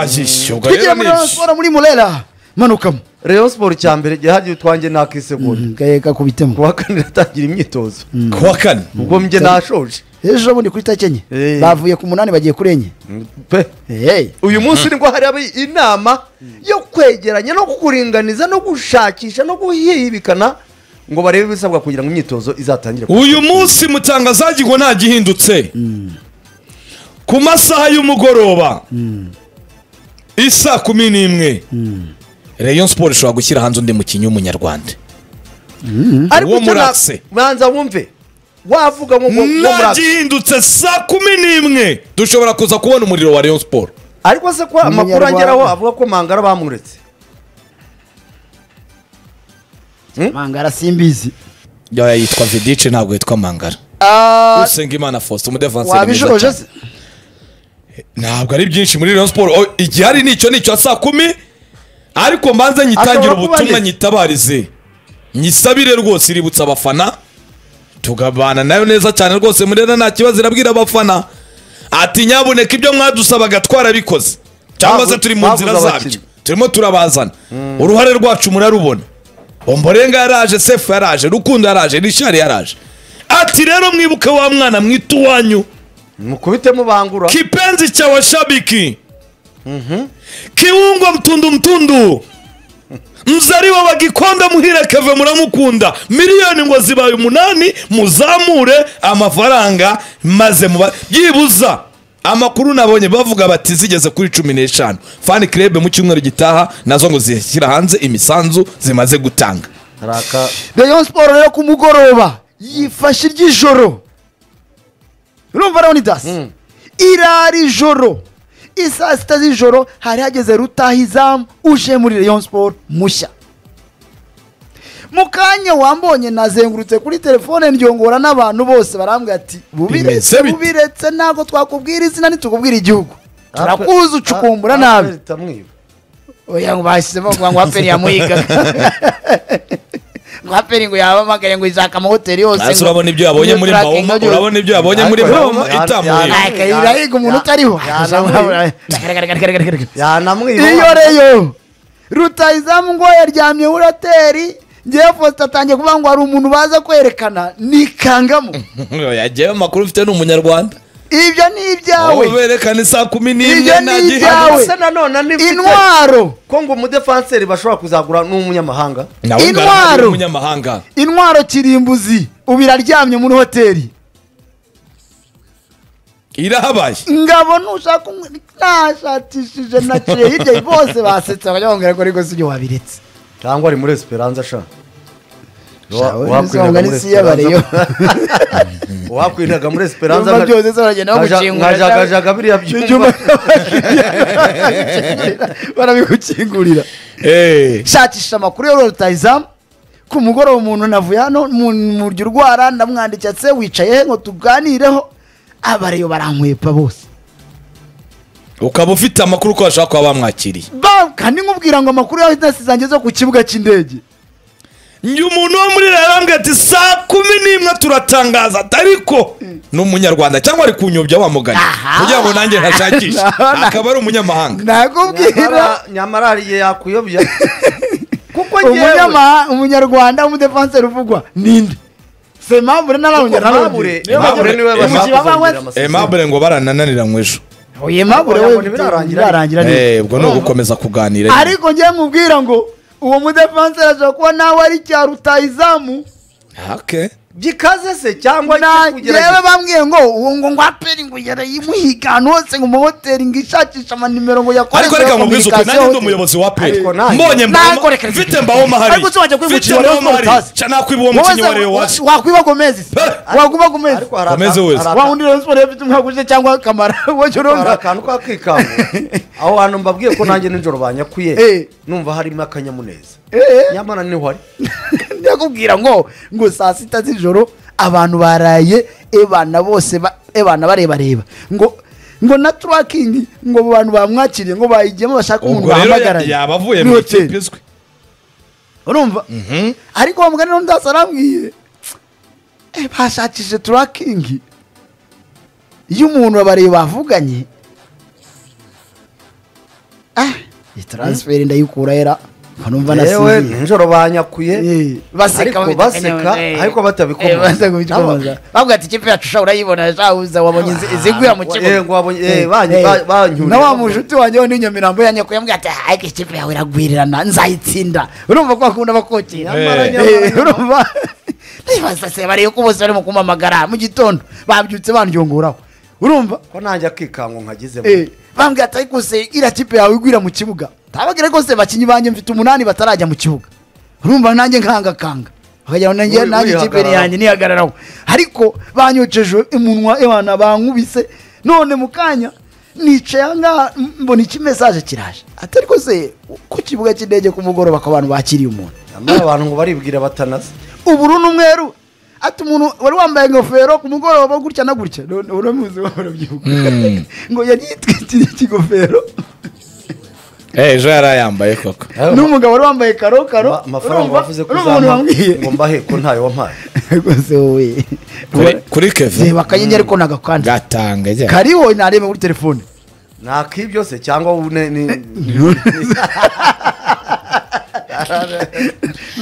twazishyurwa twigira muri siporo muri murera manukamo rayon siporo cya mbere yahagije utwanjye nakisegura gaheka kubitemo ku wa kane iratangira imyitozo ku wa kane ubwo mjye nashoje ejo bundi kuri tariki enye Eh. bavuye ku munani bagiye kuri enye pe Eh, uyu munsi nibwo hari inama yo kwegeranya no kukuringaniza no gushakisha no guhibikana ngo barebe ibisabwa kugira ngo imyitozo izatangire uyu munsi mutanga zagirwa nta gihindutse ku masaha y'umugoroba isa kumi n'imwe rayon siporo ishobora gushyira hanze undi mukinnyi w'umunyarwanda ariko uwo icyo na- muratse. banza wumve wavuga ngo ngo- ngo nta muratse gihindutse saa kumi n'imwe dushobora kuza kubona umuriro wa rayon siporo ariko se ko amakuru Umunyarwanda. ageraho avuga ko mangara bamuretse mangara simbizi yaba yitwa vidice ntabwo yitwa mangara Ah, usenga imana faustin umudevanseri mwiza wabishoje cyane se ntabwo ari byinshi muri rayon siporo O, igihari ni icyo ni icyo saa kumi ariko mbanza nyitangire Ashobora kuba ubutumwa ari- nyitabarize nyisabire rwose iributsa abafana tugabana nayo neza cyane rwose murera nta kibazo irabwira abafana ati nyabuneka ibyo mwadusabaga twarabikoze cyangwa se Babu- turi mu nzira babuze zabyo abakinnyi. turimo turabazana uruhare rwacu murarubona omborenga yaraje sefu yaraje rukundo yaraje rishari yaraje ati rero mwibuke wa mwana mwita uwanyu mukubitemo bangura kipenzi cha washabiki kiungwa mtundu mtundu mzaliwa wa gikonda muhire keve muramukunda miliyoni ngo zibaye umunani muzamure amafaranga maze muba byibuza amakuru nabonye bavuga bati zigeze kuri cumi n'eshanu fani kirebe mu cyumweru gitaha nazo ngo zishyira hanze imisanzu zimaze gutanga raka rayon siporo rero ku mugoroba yifashe iry'ijoro urumva leonidas irara ijoro isaa sita z'ijoro hari hageze rutahizamu uje muri rayon siporo mushya mu kanya wambonye nazengurutse kuri telefone ndyongora n'abantu bose barambwira ati Bimeze bubiretse bite?" bubiretse ntabwo twakubwira izina ntitukubwira igihugu turakuzi turakuzi ucukumbura nabi oya ngo bashyizemo ngo ngo haperi yamuhigaga ngo haperi ngo yabahamagare ngo izaka amahoteli yose hasi urabona ibyo yabonye muri mawoma urabona ibyo yabonye muri Ariko- mawoma Ariko- itamuhira Ariko- irahiga umuntu utariho Ya- yanamwiba. yanamwiba iyo reyo rutayizamu ngo yaryamye muri hoteli ngewe posita atangiye kuvuga ngo hari umuntu baza kwerekana nikangamo yagewe amakuru ufite ni umunyarwanda ibyo ni aho ibyawe berekana isaa kumi Ibyo n'imwe ni nta ibyawe. gihari se nanone nifite intwaro ko ngo umudefanseri bashobora kuzagura n'umunyamahanga nawe Intwaro. ngaragara umunyamahanga intwaro kirimbuzi ubu iraryamye muri hoteli irahabaye ngabo nushaka umwe nashakishije naciye hirya bose basetse bakajya bambwira ko ariko si ibyo wabiretse cyangwa ari muri esperanza sha Wa- Shawe, nisonga wakwiriraga muri n'isi y'abareyo. Esperanza- wakwiriraga muri esperanza Ibyuma nka- byose se baragenda nka- bagucingura, nka jagajaga biriya ibyuma byumba barabigukingurira Eh, shakisha amakuru yo rutayizamu ku mugoroba umuntu navuye hano mu murya urwara ndamwandikira se wicaye he ngo tuganireho abareyo barankwepa bose ukaba ufite amakuru ko bashobora kuba bamwakiriye Ba- kandi nkubwira ngo amakuru yawe nasi zanjye zo ku kibuga cy'indege njye umuntu wo muri rarambwe ati saa kumi n'imwe turatangaza ati ariko ni umunyarwanda cyangwa ari kunyobya wamugana Aha. kugira ngo nanjye ntashakishe Aha. akaba ari umunyamahanga nakubwira nyamara hari igihe yakuyobya kuko ngewe umunyamaha umunyarwanda w'umudefanseri uvugwa ninde si impamvu rero narawundi Aimable, Aimable niwe bashaka kuzongera amasezerano. emabure ngo baranananiranywe ejo oye mabure Oya, we ngo ntibirarangira birarangira neza. Eh, ubwo ni ugukomeza kuganira nyine. ariko njye nkubwira ngo uwo mudefanseri ashobora kuba nawe ari cya rutayizamu Okay. gikaze se cyangwa Na- njyewe kugerageza bambwiye ngo uwo ngo ngo aperi ngo yarayimuhiga ahantu hose ngo mahoteli ngo ishakisha amanimero ngo yakore ariko reka nkubwize ukuri nanjye ndi umuyobozi wa peri Ariko nanjye- mbonye Nanjye mboma reka- mfite mbawoma hari Ariko se wajya kwivukira mfite Rayon mbawoma Sports hari utazi? ca nakwiba uwo mukinnyi wa reyo wacu wakwiba gomezi se Pe! wakwiba gomezi ariko hari aka- Komeze wese. hari aka- wa undi rero siporo yafite umwaka ushize cyangwa kamara wajya hari urumva akantu k'akikanga aho hantu mbabwiye ko nanjye nijoro banyakuye Eh. numva harimo akanyamuneza Eh. nyamara niho ari ndakubwira ngo ngo saa sita z'ijoro abantu baraye ebana bose ba- ebana barebareba ngo ngo na turakingi ngo abo bantu bamwakiriye ngo bayigiyemo bashaka umuntu ubwo rero bahamagaranye yaba avuye muri mu hoteli. ikipe izwi urumva ariko wa mugani n'undi hasi arambwiye "Eh, bashakishije turakingi iyo umuntu abareba bavuganye iyi taransiferi ndayikura era nkanumva yewe nasinziriye nijoro banyakuye Eh, baseka ariko baseka ariko Eh, baseka batabikomoza babikomoza bavuga ati ikipe yacu ushobora urayibona shahuza wabonye izi- iziguya mu Eh, ngo kibuga wabonye- eh, Eh, banyu- eh, ba- banyuriye. na wa mushuti wanjye w'undi nyamirambo yanyakuye yambwiye ati ariko ikipe yawe iragwirirana nzayitsinda urumva ko bakunda bakokera Nyamara, Eh, nyamara, nyamara. urumva ndibaza se barebe ko bose barimo kumpamagara mu gitondo babyutse bandyonguraho urumva ko nanjye akikangu nkagizemo Eh, bambwira ati ariko se iriya kipe yawe igwira mu kibuga ntababwire rwose bakinnyi banjye mfite umunani batarajya mu kibuga urumva nanjye nkangakanga bakagira ngo nanjye Uri- nanjye ikipe ni urihagarara. yanjye nihagararaho ariko banyoceje umunwa ebana bankubise none mu kanya nicaye ahangaha m- mbona iki mesaje kiraje ati ariko se ku kibuga cy'indege ku mugoroba ko abantu bakiriye umuntu nyamara abantu ngo baribwira batanaze uburu n'umweru ati umuntu wari wambaye ingofero ku mugoroba gutya na gutya none uramuzi wa urabyibuka ngo yagiye yitwikiriye ikigofero ejo yari ayambaye koko n'umugabo wari wambaye karokaro Ma- amafaranga urumva- wavuze ko urumva umuntu uzampa wambwiye ngo mbahe ko ntayo wampaye rwose wowe Kuri- kuri keve reba akanyenyeri ariko nagakanda gatanga ajya kariho nareba muri telefone nakibyo se cyangwa wowe ne- ni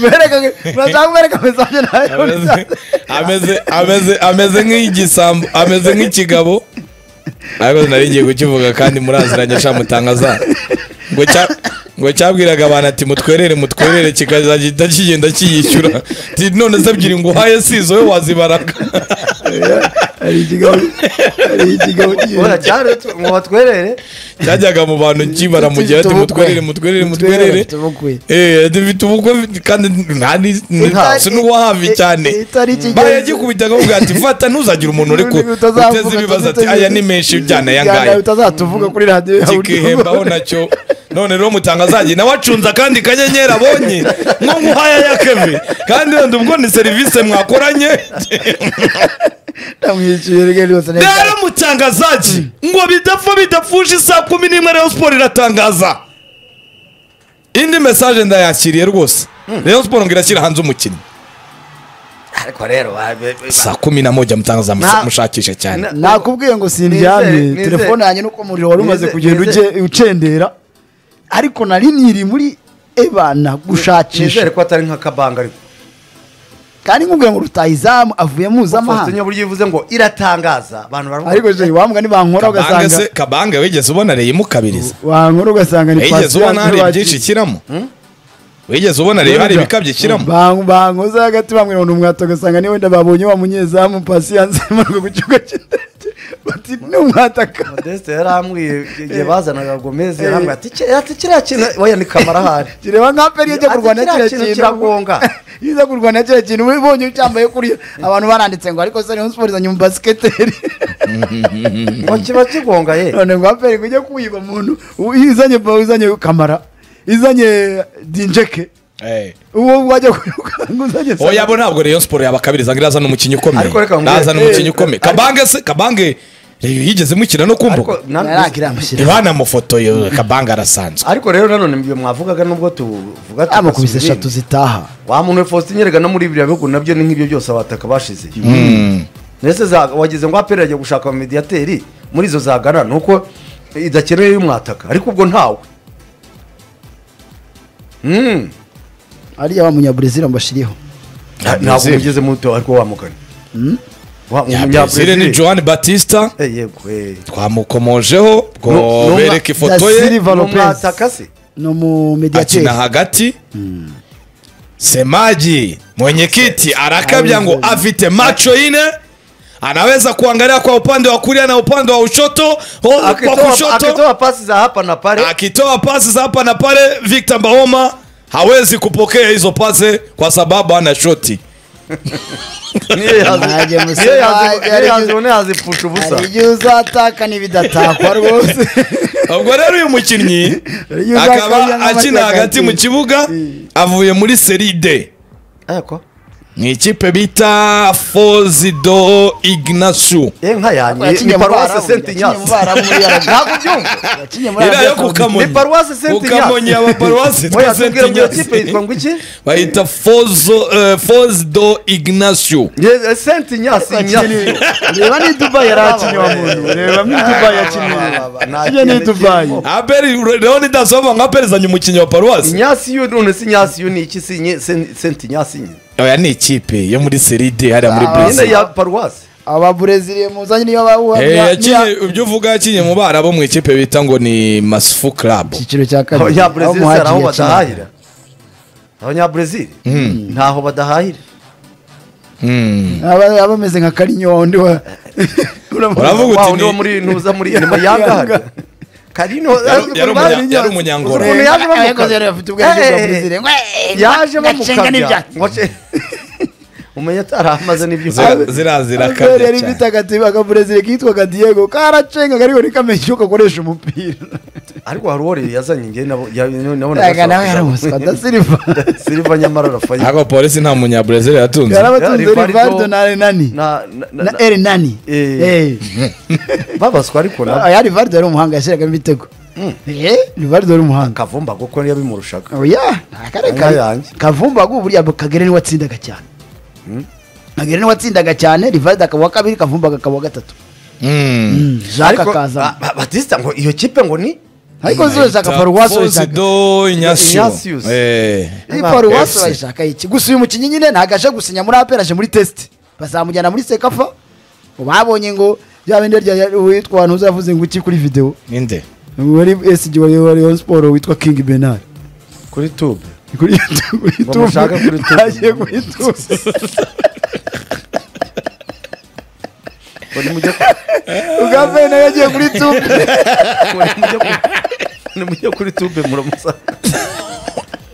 Bereka- murashaka kubereka mesaje nawe ameze ameze ameze nk'igisambo ameze nk'ikigabo ariko nari ngiye kukivuga kandi muraziranye sha mutangaza ngo cya ngo cyabwiraga abantu ati mutwerere mutwerere kikazagenda kigenda kiyishyura Ati, none se ebyiri ngo uhaye si izo we wazibaraga hari ikigabo hari ikigabo Ora cyane tu- ngo batwerere cyajyaga mu bantu kibara mu gihe ati mutwerere mutwerere mutwerere Eh, dufite ubukwe kandi ntani sinuwahavi cyane Bayo yagikubitaga avuga ati fata ntuzagire umuntu uri ku uteze ibibazo ati aya ni menshi byana yangaya utazatuvuga kuri radiyo yawe kikihembaho nacyo none rero mutangazaji nawe acunze akandi kanyenyeri abonye nko nguhaya ya keve kandi wenda ubwo ni serivisi mwakoranye ndamwishyuye rwose neza. rero mutangazaji ngo bidapfa bidapfuje isaa kumi n'imwe rayon siporo iratangaza indi mesaje ndayakiriye rwose rayon siporo ngo irashyira hanze umukinnyi ariko rero ba- be- be- saa kumi na moja mutangaza Nta- mushakishe cyane na- nakubwiye ngo Nizere, sindyamye nizere. telefone yanjye nuko umuriro wari umaze Nizere, kugenda nizere. uje- ucendera ariko nari niri muri ebana nizere gushakisha ko atari nk'akabanga ariko kandi nkubwira ngo rutayizamu avuye faustin mpuzamahanga buryo ivuze ngo iratangaza abantu baravuga ariko je wambwa nibankora kabange ugasanga se kabange wigeze ubona reyo imukabiriza wankora ugasanga ni wigeze Patient ubona hari ntibakira. byinshi ikiramo wigeze ubona rero hari ibikabyo ikiramo Ban- bankoze hagati bambwira ngo ni umwato ugasanga ni wenda babonye wa munyezamu pasiyanse manuka ku kibuga cy'indege bati ni umwataka modeste yarambwiye igihe bazanaga gomez yarambwiye ati "Ki- ati kiriya kintu oya ni kamara ahari kireba nka peri yajya Ati kurwana kiriya kiriya kintu kintu kiragonga. iyo uza kurwana kiriya kintu uba ubonye ucyambaye kuriya abantu baranditse ngo ariko se rayon siporo izanye umubasiketeri ngo kiba kigongaye none ngo aperi kujya kuyiba umuntu u- izanye ba- izanye kamara izanye dinjeke Eh. uwo wajya kuyukanga uzanye oya bo ntabwo reyo siporo yabakabiriza ngo irazana umukinnyi ukomeye Ariko reka nkubwire- irazana umukinnyi Eh, ukomeye ariko- kabange se kabange reyo yigeze imukina no ariko kumbuga na- yarakirangushira reba amafoto yo kabange arasanzwe ariko rero nanone ibyo mwavugaga nubwo tuvuga amukubise tugasubira eshatu inyuma. zitaha wa muntu we faustin yerega no muri biriya bihugu nabyo ni nk'ibyo byose abataka bashize mbese za- wagize ngo aperi ajya gushaka abamediyateri muri izo zagana ni uko idakeneye y'umwataka ariko ubwo ntawe Mm. ariya wa munyaburezili mbashiriho Ya ntabwo Brazil. mugeze muto ariko wamugana Wa- ya umunya- brezil ni Brazil. joan batista Eh, yego, eh. twamukomojeho No- ngo no- bereke ifoto Da ye Silva Ni Lopez. umwataka se ni umumediyateri akina hagati semaji mwenyekiti arakabya ngo afite macho ine anaweza kuangalia kwa upande wa kulia na upande wa ushoto ho- kwa akitoa kushoto akitoa pasi za hapa na pale akitoa pasi za hapa na pale victor mbahoma hawezi kupokea hizo pasi kwa sababu ana shoti niyo yazi- Naje niyo Museveni, yazi- niyo ari- yazi- niyo yazipfusha ubusa hari igihe uzataka n'ibidatakwa rwose ubwo rero uyu mukinnyi Iyo uzakabya akaba nk'amataka akina hagati yatsinze. mu kibuga avuye muri seride Eko. ni ikipe bita fozido ignasiyo ye nka yanyu ni paruwase senti nyasi ntabwo ubyumva iriya yo ku kamonyi Ni paruwasi Saint ku kamonyi Ignace. aba paruwasi Moya twa senti tubwira ngo iyo kipe nyasi yitwa ngo iki bayita fozo eh, fozido ignasiyo Ye- senti nyasi nyasi reba ni dubayi yari akinyamuntu reba ni dubayi yakiniye iyo ni dubayi aberi rero nidasobanura nka perezida umukinnyi wa paruwasi nyasi yo none si nyasi yo ni iki si nye- sen- senti nyasi nyine oya ni ikipe yo muri seride hariya muri Ah, nyine burezi ya paruwasi aba bureziliya muzanye niyo bawuha yakinye ibyo uvuga yakinye mu bara bo mu ikipe bita ngo ni masifu karabu icyiciro cya kabiri abanya brezil Muhadjili hari aho yakiniye. badahahira abanya brezil ntaho badahahira Aba- aba ameze nka karinyondo Uravuga uti Wa wundi ni- wo muri ntuza muri inyuma yanga hano karino Yari- yari umunya- Uzi yari umunyangoro. ukuntu yaje Yakoze yari afite ubwenge bwa Brezil. bamukabya yaje bamukabya umenya atari amaze Zira- n'ibyuma zirazira akabiri yari kabiri ifite agatebe akaburezile kitwaga diego karacenga ariko ntikamenya uko gakoresha umupira ariko hari uwo rero yazanye njye nabo Aga nawe yari umuswa adasiriva siliva nyamara rafayi ntabwo polisi nta munyaburezili yatunze yarabatunze Rivaldo- rivaldo na renani na erenani Eh. babaswa ariko na aya rivaldo yari umuhanga yashyiragamo ibitego Eh, rivaldo yari umuhanga kavumba kuko niyo bimurushaga oya nta kare Inka kare. yanjye. kavumba ngo buriya kagere niwe watsindaga cyane kagere niwe watsindaga cyane rivaldo akaba uwa kabiri kavumba akaba uwa gatatu Mm, jacques ariko akaza ba- batista ngo iyo kipe ngo ni ariko zo zaka paruwasi urashaka fozido Ignatius. inyasiyo Eh. iyi paruwasi FC. urayishaka iki gusa uyu mukinnyi nyine ntabwo aje gusinya muri apera aje muri tesite bazamujyana muri sekafa babonye ngo bya bindi rya witwa ahantu uzavuze ngo iki kuri videwo ninde wari esigi wari wari on siporo witwa kingi benari kuri tube kuri YouTube- kuri mushake YouTube kuri YouTube. bagiye kuri YouTube. Ngo nimujye ku- ubwa mbere nawe yagiye kuri tube ngo nimujye ku- nimujye kuri tube muramusa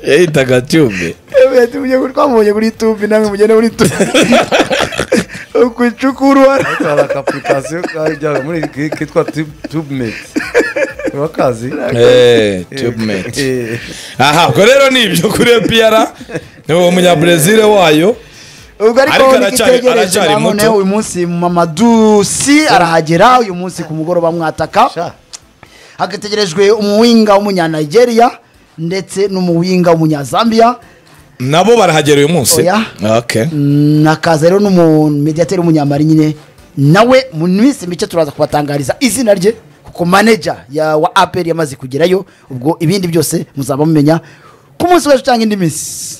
yahitaga tube Ewe, tumujye kuri- twamubonye kuri tube namwe mugende muri tube ku icukurwa hari aka apurikasiyo kajyaga muri ki- kitwa Tube- tubemate urakazi Eh, tubemate aha ubwo rero ni ibyo kuri epiyara ni uwo munyaburezili wayo ubwo ariko Ariko aracyari- ntigitegereje aracyari muto. namone uyu munsi mamadusi arahagera uyu munsi ku mugoroba mwataka hagategerejwe umuwinga w'umunyanigeria ndetse n'umuwinga w'umunyazambiya nabo barahagera uyu munsi Oya. Okay. Mm, hakaza rero n'umumediateri w'umunyamari nyine nawe mu minsi mike turaza kubatangariza izina rye kuko manager ya wa aperi yamaze kugerayo ubwo ibindi byose muzaba mumenya ku munsi w'ejo cyangwa indi minsi